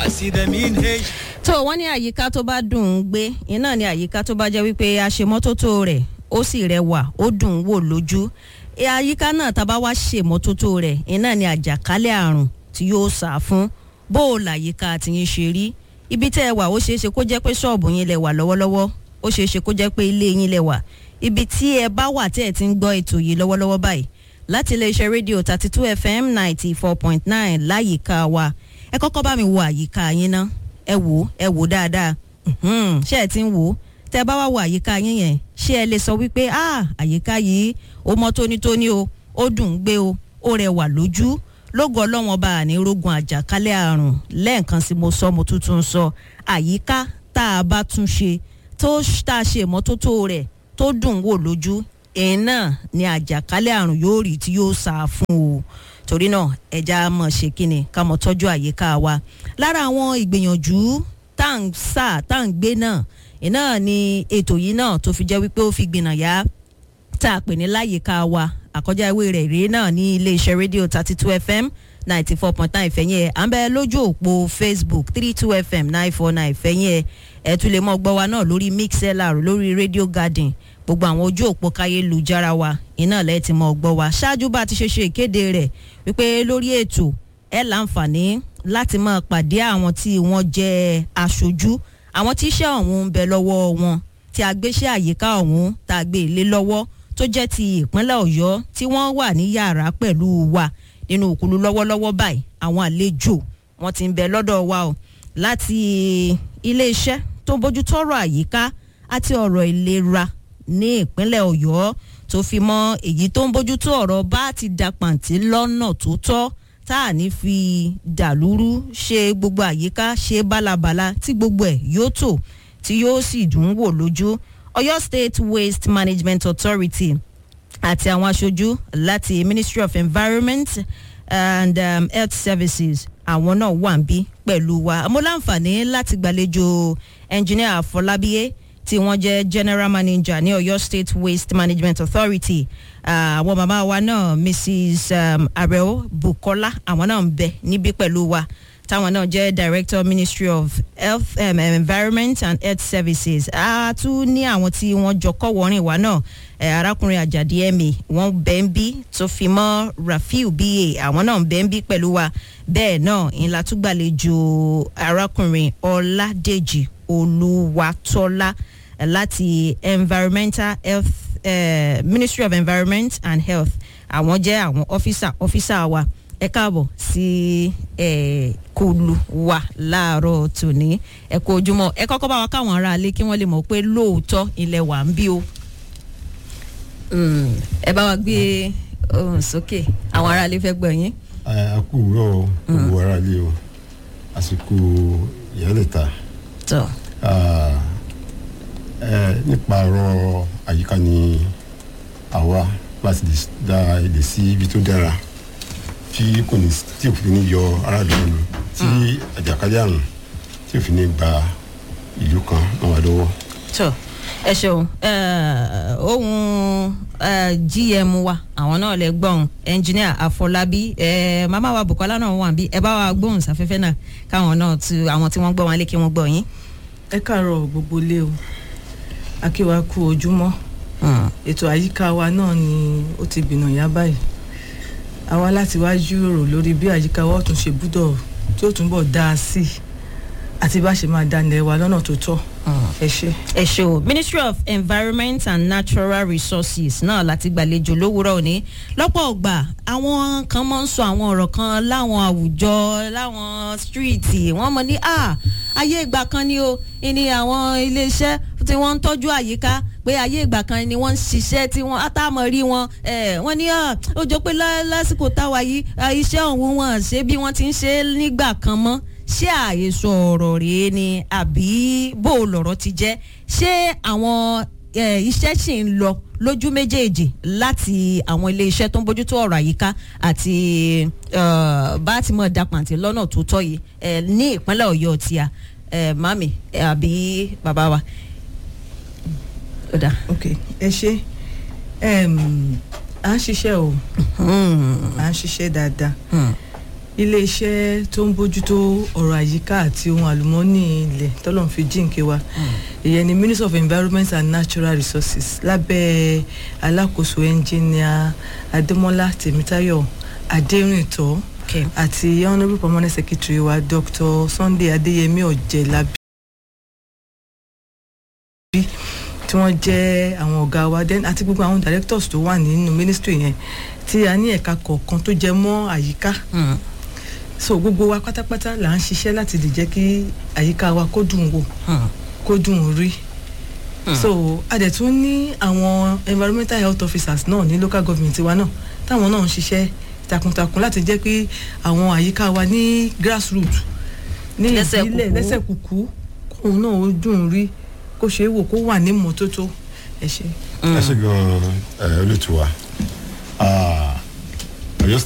see them in H. tó wọ́n ní àyíká tó bá dùn ún gbé iná ní àyíká tó bá jẹ́ wípé àṣemọ́tótó rẹ̀ ó sì rẹwà ó dùn ún wò lójú E, àyíká náà tá a bá wá ṣèmọ́tótó rẹ̀ iná ní àjàkálẹ̀ àrùn tí yóò sá fún bó o làyíká tìyín ṣe rí ibi tẹ́ ẹ wà ó ṣeé ṣe kó jẹ́ pé ṣọ́ọ̀bù yín lẹ wà lọ́wọ́lọ́wọ́ ó ṣeé ṣe kó jẹ́ pé ilé yín lẹ wà ibi tí ẹ bá wà tẹ́ ẹ ti ń gbọ́ ètò yìí lọ́wọ́lọ́wọ́ báyìí láti iléeṣẹ́ rédíò thirty two fm ninety four point nine láyìíká wa ẹ kọ́kọ́ bá mi wo àyíká yín ná ẹ wò ó ẹ wò ó dáadáa Mhm, ṣé ẹ ti ń wò ó tẹ bá wá wo àyíká yín yẹn ṣé ẹ lè sọ wípé ah àyíká yìí ó mọ́ tónítóní o ó dùn ún gbé o ó rẹwà lójú lógo ọlọ́wọ́n bá a ní rogun àjàkálẹ̀ àrùn lẹ́ẹ̀kan sí mo sọ mo tuntun sọ àyíká tá a bá tún ṣe tó tá a ṣe ìmọ́tótó rẹ̀ tó dùn ún wò lójú èyí náà ni àjàkálẹ̀ àrùn yóò rí tí yóò sá a fún o torí náà ẹja mọ̀ ṣe kíni ká mọ̀ tọ́jú àyíká wa lára àwọn ìgbìyànjú tá à ń sà tá à ń gbé náà iná ni ètò yìí náà tó fi jẹ́ wípé ó fi gbìnà yá tá a pè ní láyìíká wa àkọjá ìwé rẹ̀ rèé náà ní iléeṣẹ́ rédíò thirty two fm ninety four point nine ìfẹ̀yìn ẹ̀ à ń bẹ lójú òpó facebook three two fm nine four nine ìfẹ̀yìn ẹ̀ ẹ̀ tún lè mọ́ gbọ́ wa náà lórí mixlr lórí radio garden gbogbo àwọn ojú òpó káyélujára wa iná lẹ́ẹ̀ ti mọ́ gbọ́ wa ṣáájú bá a ti ṣe ṣe ìkéde rẹ̀ wípé lórí ètò ẹ̀ láǹfààní láti máa pàdé àwọn tí wọ́n jẹ́ aṣojú àwọn tí iṣẹ́ ọ̀hún ń bẹ lọ́wọ́ wọn tí a gbéṣẹ́ àyíká ọ̀hún tá a gbé ilé lọ́wọ́ tó jẹ́ ti ìpínlẹ̀ ọ̀yọ́ tí wọ́n wà ní yàrá pẹ̀lú wa nínú òkúlu lọ́wọ́lọ́wọ́ báyìí àwọn àlejò wọn ti ń bẹ lọ́dọ̀ wa o láti iléeṣẹ́ tó bójú tọ́rọ̀ àyíká àti ọ̀rọ̀ ìlera ní ìpínlẹ̀ ọ̀yọ́ tó fi mọ́ èyí tó ń bójú tó ọ̀rọ̀ bá ti da pàǹtí lọ́nà tó tọ́ tá à ní fi dàlúrú ṣe gbogbo àyíká ṣe bálabàla tí gbogbo ẹ̀ yóò tò tí yóò sì dùn ún wò lójú ọ̀yọ́ state waste management authority àti àwọn aṣojú láti ministry of environment and um, health services àwọn náà wà ń bí pẹ̀lú wa mo láǹfààní láti gbàlejò engineer afọlábíyé tí wọ́n jẹ́ general manager ní ọ̀yọ́ state waste management authority àwọn uh, màmá wa náà mrs um, areo bukola àwọn náà ń bẹ níbí pẹ̀lú wa táwọn náà jẹ́ director ministry of health um, environment and health services a tún ní àwọn tí wọ́n jọ kọ́ wọ́rin wa náà arákùnrin àjàdí ẹ̀mí wọ́n bẹ́ ń bí tó fi mọ́ rafiu ba àwọn náà ń bẹ́ ń bí pẹ̀lú wa bẹ́ẹ̀ náà ńlá tún gbàlejò arákùnrin ọládèjì olúwatọ́lá láti environmental health uh, ministry of environment and health àwọn jẹ́ àwọn ọ́fíìsà ọ́fíìsà wa ẹ káàbọ̀ sí ẹ kulu wa láàárọ̀ tòní ẹ kú ojúmọ́ ẹ kọ́kọ́ bá wa káwọn ará ilé kí wọ́n lè mọ̀ pé lóòótọ́ ilẹ̀ wà ń bí o ẹ bá wa gbé ohùn sókè àwọn ará ilé fẹ́ gbọ́ yín. a kú wúrọ̀ gbogbo ará ilé o àsìkò ìyálẹ̀ta tọ́ nípa ọ̀rọ̀ àyíká ni àwa láti dá èdè sí ibi tó dára tí kò ní tí òfin ní yọ aráàlú lẹ́nu tí àjàkálẹ̀ àrùn tí òfin ní gba ìlú kan náà wà lọ́wọ́. tọ́ ẹ ṣeun ohun gm wa àwọn náà lè gbọ́n engineer àfọlábí màmá wa bukola náà wà bí ẹ bá wa gbóhùn sáfẹ́fẹ́ náà káwọn náà tu àwọn tí wọ́n gbọ́ wọn lé kí wọ́n gbọ́ yín. ẹ káàárọ̀ gbogbo ilé o akíwa kú ojúmọ́ ètò àyíká wa náà ni ó ti gbìnà yá báyìí àwa láti wá jíròrò lórí bí àyíká wa tún ṣe gbúdọ̀ tí ó túnbọ̀ dáa sí i àti bá ṣe máa dánilẹ̀ wa lọ́nà tó tọ́ ẹ ṣe. ẹ ṣe o ministry of environment and natural resources náà láti gbàlejò lówùúrọ̀ òní lọ́pọ̀ ọgbà àwọn kan máa ń sọ àwọn ọ̀rọ̀ kan láwọn àwùjọ láwọn stíríìtì wọ́n mọ̀ ní à ayé ìgbà kan ni o ní àwọn iléeṣẹ́ tí wọ́n ń tọ́jú àyíká pé ayé ìgbà kan ni wọ́n ń ṣiṣẹ́ tí wọ́n àtàmọ̀ rí wọn wọ́n ní ó jọ pé lásìkò táwa yìí iṣẹ́ ọ̀hún wọn ṣe bí wọ́n ti ń ṣe nígbà kan mọ́ ṣé àhesọ ọ̀rọ̀ rèé ni àbí bó lọ̀rọ̀ ti jẹ́ ṣé àwọn iṣẹ́ sì ń lọ lójú méjèèjì láti àwọn iléeṣẹ́ tó ń bójútó ọ̀rọ̀ àyíká àti bá ti mọ̀ dapàǹtì lọ́nà tó tọ́ yìí ní ìpínlẹ̀ ọ̀yọ́ tíya mami àbí bàbá wa. ok ẹ ṣe à ń ṣiṣẹ́ o à ń ṣiṣẹ́ dáadáa iléeṣẹ́ tó ń bójútó ọ̀rọ̀ àyíká àti ohun àlùmọ́ọ́nì ilẹ̀ tọ́lọ́run fi jíǹkí wa ìyẹn ni minister of environment and natural resources lábẹ́ alákòóso ẹnjìníà adémọ́lá tèmítáyọ̀ adérìntọ́ Okay. àti honourable permanent secretary wa dr sunday adéyẹmí ọ̀jẹ̀lábí tí wọ́n jẹ́ àwọn ọ̀gá wa then àti gbogbo àwọn directors tó wà nínú ministry yẹn tí a ní ẹ̀ka kọ̀ọ̀kan tó jẹ mọ́ àyíká Mm. so gbogbo wa pátápátá là ń ṣiṣẹ́ láti lè jẹ́ kí àyíká wa kó dùn wò Mm. kó dùn rí so a dẹ̀ tún ní àwọn environmental health officers náà ní local government wa náà táwọn náà ń ṣiṣẹ́ takuntakun láti jẹ́ pé àwọn àyíká wa ní grassroot ní Lẹ́sẹ̀ ìbílẹ̀ kúkú. lẹ́sẹ̀ kúkú kóun náà ó dùn rí kó ṣeé wò kó wà ní mọ́tótó ẹ ṣe. ẹ ṣe gan ẹ olùtú wa